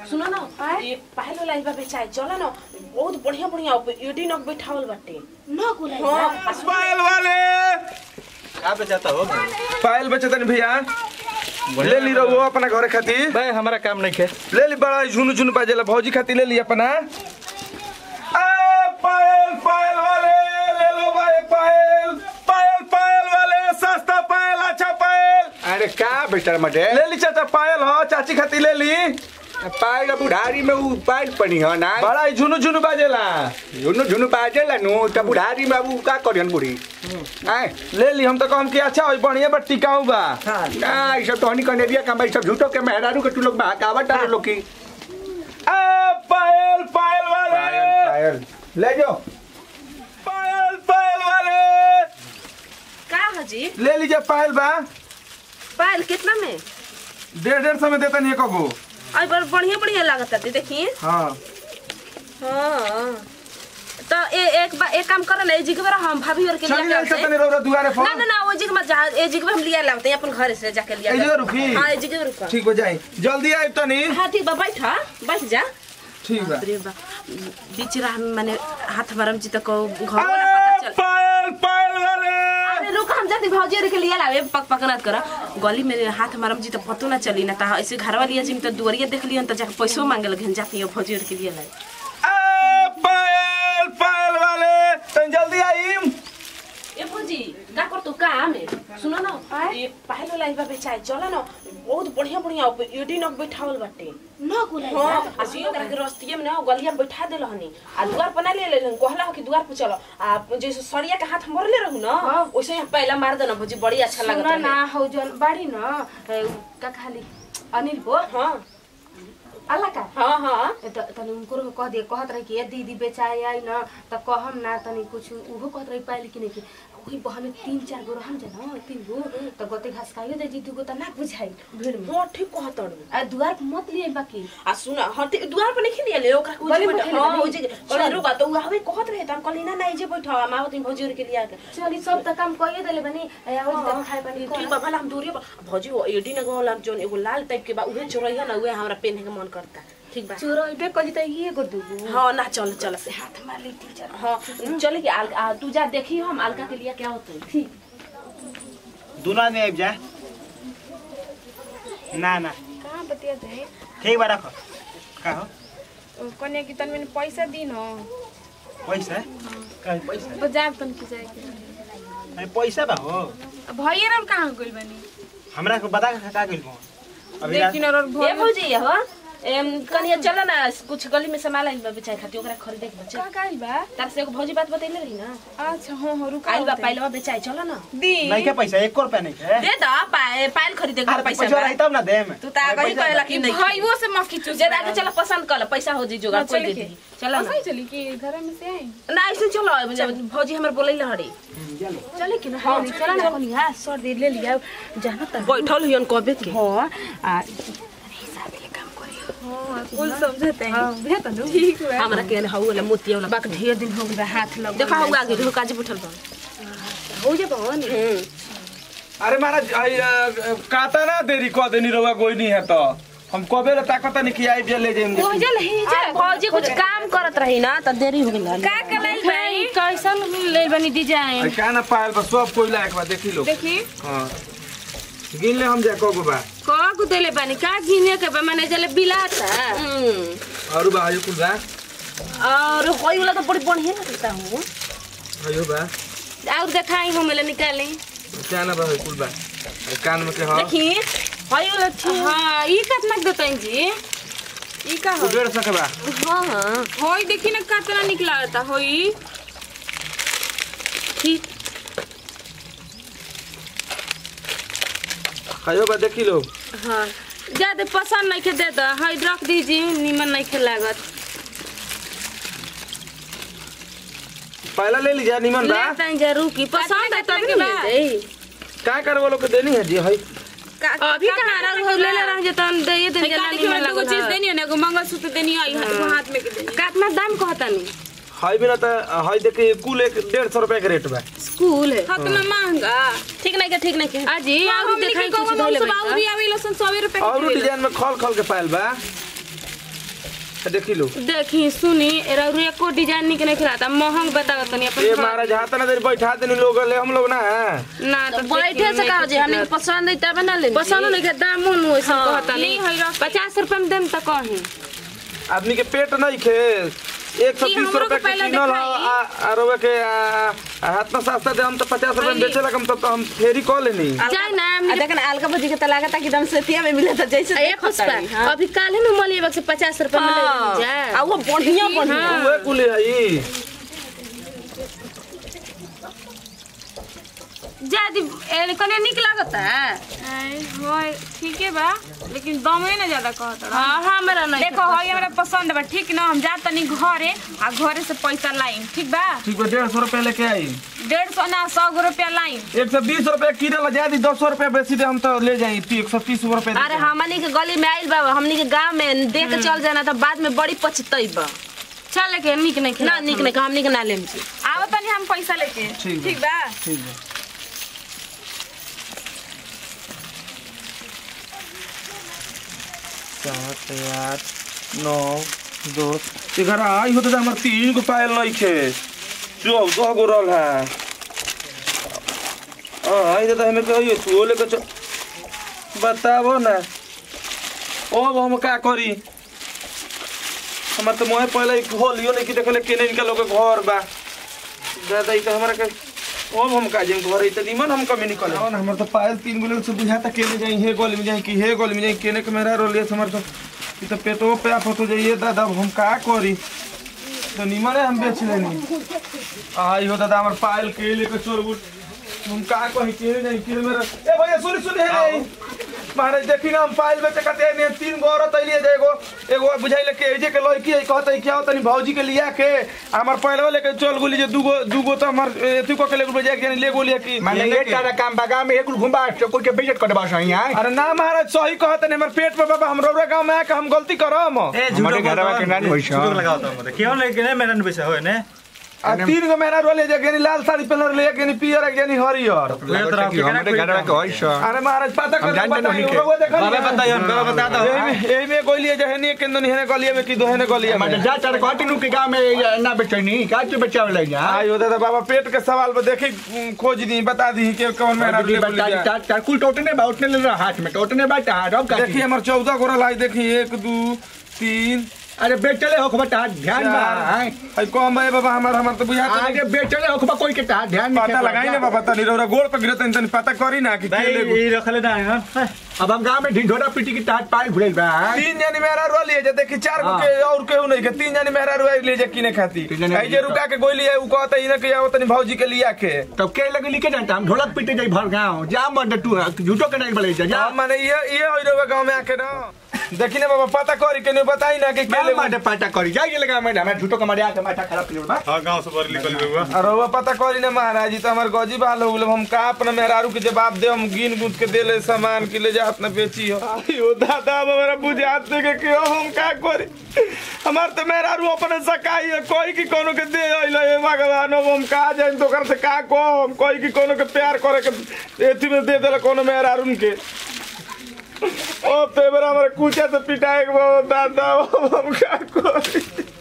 सुनो ना ये पहले लाइन पे बेचाए चलो ना बहुत बढ़िया बढ़िया एडी नक बैठावल बाटे न कुल हां पायल वाले का बेचाता हो पायल बेचतन भैया ले ली रहो अपना घरे खातिर भाई हमारा काम नहीं खे ले ली बड़ा झुनु झुनु बाजेला भौजी खातिर ले ली अपना आ पायल पायल वाले ले लो भाई पायल पायल पायल वाले सस्ता पायल अच्छा पायल अरे का बेटा मटे ले ली चाचा पायल हो चाची खातिर ले ली पायल बुढ़ारी में उ पायल पनी हो ना बड़ा झुनु झुनु बाजेला झुनु झुनु बाजेला नु त बुढ़ारी में उ का करियन बुढ़ी आए ले ली हम तो कहम कि अच्छा होई बढ़िया बट टिकाऊ बा का ई सब तोहनी कने दिया का सब झूठो के मेहरारू के तू लोग बहकावत डालो लोग की आ पायल पायल वाले पायल पायल ले जाओ पायल पायल वाले का हजी ले लीजिए पायल बा पायल कितना में डेढ़ डेढ़ सौ में देता नहीं कगो आई बड़ बढ़िया बढ़िया लागत है देखिए हाँ हां तो ए एक बा एक काम कर ना ए जी के बार हम भाभी और के चलिए लिया ऐसा तनी रौरा दुआरे ना फोन ना ना वो जी के मत जा ए जी के बार हम लिया लाते हैं अपन घर से जाके लिया ए जी रुकी हां ए जी के रुका ठीक हो जाए जल्दी आए तनी हाँ ठीक बा बैठ हाँ, बैठ जा ठीक बा बाप रे बा बीच राह में माने हाथ मारम जी तक घर आ, ना पता चल पायल पायल वाले अरे रुक हम जाती भौजी के लिए लावे पक पक ना कर गली में हाथ मारम जी तो पतो ना चली ना ता ऐसे घरवा लिया जी में तो दुआरिया देख लियन तो जाके पैसो मांगे लगे जाती है भौजी के लिए लाए आ, पायल पायल वाले तनी जल्दी आई ए भौजी का कर तू काम है सुनो ना ये पहले लाइन पे बेचाए चलो ना बहुत बढ़िया बढ़िया एडी नक बैठावल बाटे न कुल हाँ आ सियो करा के रस्तिये में ना गलिया में बैठा देल हनी आ दुआर पर ना ले ले कहला कि दुआर पर चलो आ जैसे सरिया के हाथ मरले रहू ना वैसे ही पहला मार देना भौजी बड़ी अच्छा लागत सुन है ना हौ जन बाड़ी न ए, का खाली अनिल को हाँ अल्लाह का हाँ हाँ ए, त तनी उनको कह दिए कहत रही कि ए दीदी बेचाए आई न त कहम ना तनी कुछ उहो कहत रही पाइल कि नहीं कि वही बहन तीन चार गो रहम जन तीन गो त गोते घास खाइयो दे दीदी को त ना बुझाई भीड़ में हाँ ठीक कहत हड़ू आ दुआर पर मत लिए बाकी आ सुन हाँ ते दुआर पर नहीं लिया ले ओकरा के गली उजे में बैठा खेले हाँ बनी। उजे कहले रुका तो हवे कहत रहे त हम कहली ना ना जे बैठा माँ तुम भौजी के लिया के चली सब त काम कइए देले बनी ए आओ त खाए बनी ठीक बा भला हम दूरी पर भौजी वो एडी न गोला जोन एगो लाल टाइप के बा उहे चोरैया ना उहे हमरा पेन के मन करता ठीक बा चोरइबे कहि त ये गो दुगो हाँ ना चल चल से हाथ मार ली टीचर हाँ चले कि आल, आ, तू जा देखी हम अलका के लिए क्या होता है ठीक दोनों आदमी आबि जाए ना ना कहाँ बतिया जाए ठीक बा रखो का हो कन्या की तन मैंने पैसा दी न पैसा का पैसा बाजार तन की जाए के नहीं पैसा बा हो अब भैया और कहाँ गइल बानी हमरा को बता के का गइल हो अभी रात- लेकिन और ये भैया भौजी हो एम कनिया चल ना कुछ गली में सामान आइल बा बेचाए खातिर ओकरा खरीदे के बच्चे का काइल बा तार से एगो भौजी बात बतैले रही ना अच्छा हाँ हाँ रुका आइल बा पाइलवा बेचाए चलो ना दी नहीं के पैसा एक रुपया नहीं के दे दा पाए पाइल खरीदे के अरे पैसा पैसा बा। रही तब ना देम तू ता कहीं कहला कि नहीं भाइयों से मक्की चूस जे आगे चलो पसंद कर पैसा हो जी जोगाड़ कोई दे दी चलो ना ऐसे ही चली कि घर में से आई ना ऐसे चलो जब भौजी हमर बोलै लहड़ी चले कि ना हाँ चला ना कोनी हां सर दे ले लिया जाना त बैठल हियन कबे के हां आ हिसाब के काम करियो हाँ कुल समझते हैं हां भेत नु ठीक बा हमरा के हौ वाला मोतिया वाला बाक ढेर दिन हो गए हाथ लग देखा हुआ आगे देखो काजी बैठल बा हो जे बहन अरे महाराज आई, अ, काता ना देरी कह देनी रहुआ कोई नहीं है तो हम कबे ला ताकत नहीं कि आई जे ले जाइम हो जे नहीं आ, भौजी कुछ काम करत रही ना त देरी हो गेल का कलाई भाई कैसन ले बनी डिजाइन आई का ना पायल बा सब कोई लायक बा देखी लो देखी हां गिन ले हम जा कगो बा का को देले बनी का गिने के बा माने जले बिलाता और बा आयु कुल बा और होई वाला तो बड़ी बढ़िया लगता हूँ आयु बा और देखाई हम ले निकाले क्या ना बा आयु कुल बा आई कान में के हां देखी होई वाला ठीक हां ई कितना देतन जी ई का हो डेढ़ सौ के बा हाँ हाँ होई देखी ना कितना निकला रहता होई ठीक आयु बा देखी लो हां ज्यादा पसंद नहीं के दे द हई रख दीजिए निमन नहीं के लागत पहला ले लीजिए निमन बा ले तन जरूर की पसंद है तब के के बा? दे का करवा लो के देनी है जी हई अभी कहां रंग हो ले ले रंग जतन दे ये दिन गाड़ी के में दूगो चीज देनी है ना एगो मंगलसूत्र देनी है एगो हाथ में के देनी कितना दाम कहता नहीं हई बिना त हई देखी कुल एक डेढ़ सौ रुपया के रेट बा स्कूल है हाथ में महंगा ठीक नहीं के ठीक नहीं के अजी और हम दिखाई लिखी कुछ को धइले सब और भी आवे लो सन 100 रुपए और डिजाइन में खल खल के पायल बा देखी लो देखी सुनी एरा एको डिजाइन निक नहीं खिलाता महंग बताओ तनी अपन ये घर- महाराज हाथ ना देर बैठा देनी लोग ले हम लोग ना ना तो बैठे से कहो जी हमने पसंद है तब ना ले पसंद नहीं के दाम उन वैसे हाँ, कहता ली है नहीं पचास रुपए में देम तो कहीं आदमी के पेट नहीं खे एक सौ जी, तीस हमरो रुपए के के पहले किनल दिखाई। और के आ, आ, हाथ में सस्ता दे हम तो पचास रुपए में बेचे लगम तब तो हम फेरी कह लेनी जाए ना आ हमनी देख ना अलका भजी के तलाका तक एकदम सेतिया में मिले था जैसे ए देखो पुष्पा तारी, हाँ। अभी काले में मलिए से पचास रुपए में ले हाँ। ली जा आ वो बढ़िया बढ़िया हाँ। उहे कुली हई जादी कने निक लागता होय ठीके बा लेकिन दामे ना ज्यादा कहत रहा हां हमरा नहीं देखो हई हमरा पसंद बा ठीक ना हम जा तनी घरे आ घरे से पैसा लाइन ठीक बा ठीक बा डेढ़ सौ रुपया लेके आई डेढ़ सौ ना सौ गो रुपया लाइन एक सौ बीस रुपया किलो ला ज्यादा दस सौ रुपया बेसी दे हम तो ले जाई ती एक सौ तीस रुपया अरे हमनी के गली में आइल बा हमनी के गांव में देख के चल जाना तो बाद में बड़ी पछतैबा चल के निक नहीं ना खिला निक नहीं हमनी के ना लेम जी आओ तनी हम पैसा लेके ठीक बा। ठीक बा ठीक बा सात आठ नौ दस ग्यारह आई होते हमार तीन गो पायल नहीं खे चौदह गो रहल है हाँ आई दादा हमें कहिए तू लेके चल बताबो ना अब हम का करी हमार तो मोहे पहले होलियो नहीं कि देखले केने इनका लोग के घर बा दादा ई तो हमारा के अब हम का जाएं घर ई तो निमन हम कमी निकल हमर तो पायल तीन गुले से बुझाता केने जाई हे गोल में जाई कि हे गोल में जाई केने के मेरा रोलिए हमर तो ई तो पेटो पे आप तो जाइए दादा अब हम का करी तो निमन है हम बेच लेनी आई हो दादा हमर पायल के लेके चोर बुट हम का कही केने नहीं केने मेरा ए भैया सुन सुन हे नहीं महाराज देखी ना हम पायल बेचे कते ने तीन गो औरत अइलिए जे एगो एगो बुझाइले के जे के लड़की है कहते क्या तनी भौजी के लिया के हमर पहलवा लेके चल गुली जे दूगो दूगो तो हमर एथु को के लेके बजा के ले गोलिया की माने ये तारा काम बगा में एक घुमा कोई के बेइज्जत कर बस यहाँ अरे ना महाराज सही कहते ने हमर पेट पे बाबा हम रौरा गांव में आके हम गलती करम ए हमारे घरवा के नानी होइछ। झूठो लगाओ तो मत क्यों लेके ने मेरा पैसा होय ने आ तीन गो मेहरा रोले जे गेनी लाल साड़ी पहनल ले गेनी पियर गेनी हरियर हमारे घरवा के होइछ अरे महाराज पता हम कर जानते बताइए नहीं के। रउआ देखल बाबा ना? बताइए बाबा बता दो एही में एही में गोलिया जे हेनी के दोनी हेने गलिया में की दोहेने गलिया में माने जा तारा कहती नु के गांव में ना बेचनी का तू बेचावे ले जा आयो दादा बाबा पेट के सवाल पर देखी उम, खोज दी बता दी कि कौन मेहरा ले बोली जा। तार तार कुल टोटने बा उठने ले रहा हाथ में टोटने बा तार अब का देखी हमर चौदह गोरा लाई देखी एक दू तीन अरे बेचले हो खबा तार ध्यान बा चार है कम है बाबा हमार हमार तो बुझा आगे बेचले हो खबा कोई के तार ध्यान पता लगाई ना बाबा तनी रौरा गोड़ पे गिरत तनी पता करी ना कि भाई के ले ये रखले ना हां अब हम गांव में ढिंढोरा पीटी की तार पाल घुरेल बा तीन जनी मेहरा रो लिए जे देखी चार गो हाँ। के और केहू नहीं के तीन जनी मेहरा रो लिए जे किने खाती तीन जनी आई जे रुका के गोली है उ कहता इने के आओ तनी भौजी के लिया के तब के लगे लिखे जानता हम ढोलक पीटे जाई भर गांव जा मत तू झूठो के नहीं बोले जा जा हम माने ये ये होई रो गांव में आके ना देखी ना बाबा पता करी के नहीं बताई ना कि के मैं ले माटे पाटा करी जाइए लगा मैं हमें झूठो के मारे आके माथा खराब कर बा हां गांव से बाहर निकल गए हुआ और वो पता करी ना महाराज जी तो हमार गजी बाल हो गेल हम का अपना मेहरारू के जवाब दे हम गिन गुद के दे ले सामान के ले जा अपना बेची हो आयो दादा अब हमारा बुझात नहीं के क्यों हम का करी हमार तो मेहरारू अपने सकाई है कोई की कोनो के दे अइले हे भगवान अब हम का जाइन तो कर से का को हम कोई की कोनो के प्यार करे के एथी में दे देला कोनो मेहरारू के ओ पेबर हमारे कुचा से पिटाए के बाबा दादा अब हम का करी